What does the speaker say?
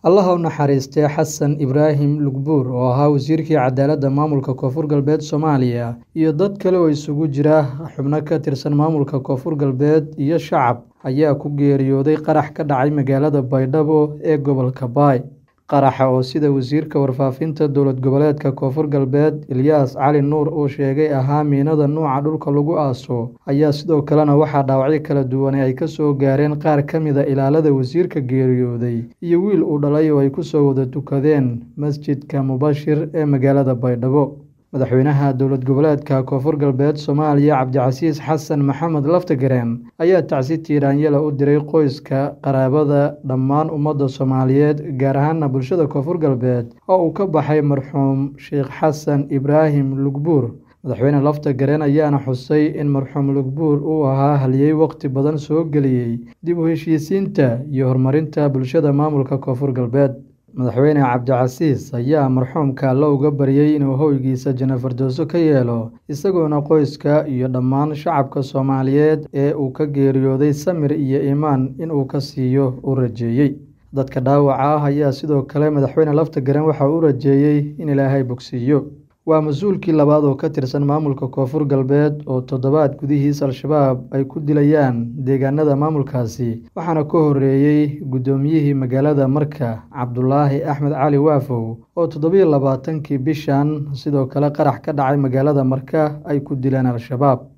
Allaha u naxariistay Xasan Ibraahim Lugbuur oo ahaa wasiirkii cadaaladda maamulka Koonfur Galbeed Soomaaliya iyo dad kale oo isugu jira xubno ka tirsan maamulka Koonfur Galbeed iyo shacab ayaa ku geeriyooday qarax ka dhacay magaalada Baydhabo ee gobolka Bay. Qaraxa oo sida wasiirka warfaafinta dowlad goboleedka Koonfur Galbeed Ilyas Cali Nuur uu sheegay ahaa miinada nuuca dhulka lagu aaso ayaa sidoo kalena waxaa dhaawacyo kala duwan ay ka soo gaareen qaar ka mid a ilaalada wasiirka geeriyooday iyo wiil uu dhalay oo ay ku soo wada tukadeen masjidka Mubashir ee magaalada Baydhabo. Madaxweynaha dowlad goboleedka Koonfur Galbeed Soomaaliya Cabdicasiis Xasan Maxamed Laftagareen ayaa tacsi tiiraanyada u diray qoyska, qaraabada, dhammaan ummadda Soomaaliyeed gaar ahaan bulshada Koonfur Galbeed oo uu ka baxay marxuum Sheekh Xasan Ibraahim Lugbuur. Madaxweyne Laftagareen ayaana xusay in marxuum Lugbuur uu ahaa halyay waqti badan soo geliyay dib u heshiisiinta iyo horumarinta bulshada maamulka Koonfur Galbeed. Madaxweyne Cabdicasiis ayaa marxuumka Alle uga baryay inuu hoygiisa Janno Firdowso ka yeelo, isagoona qoyska iyo dhammaan shacabka Soomaaliyeed ee uu ka geeriyooday samir iyo iimaan in uu ka siiyo u rajeeyay. Dadka dhaawaca ah ayaa sidoo kale madaxweyne Laftagareen waxa uu u rajeeyay in Ilaahay bogsiiyo. Waa mas'uulkii labaad oo ka tirsan maamulka Koonfur Galbeed oo toddobaad gudihiis Al-shabaab ay ku dilayaan deegaanada maamulkaasi, waxaana ka horreeyay guddoomiyihii magaalada Marka Cabdulaahi Axmed Cali Waafow oo toddobiyo labaatankii bishan sidoo kale qarax ka dhacay magaalada Marka ay ku dileen Al-shabaab.